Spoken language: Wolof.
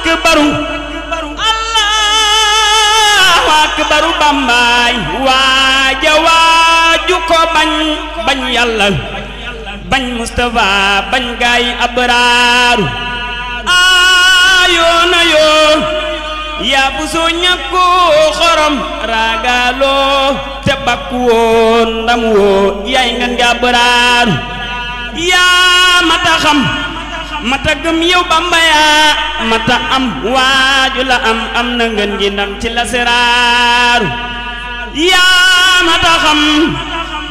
akbaru allahu akbaru bambaay waaja waaju ko bañ bañ yàlla bañ Mustafa bañ gaay abraaru aayoona yoo yaa bu soo ñàkku xorom raagaaloo te bakku woo ndam woo yaay ngan nga abraaru yaa mata xam mata gëm yow Bamba yaa mata am waaju la am am na ngeen gi ndam ci la seraaru yaa mata xam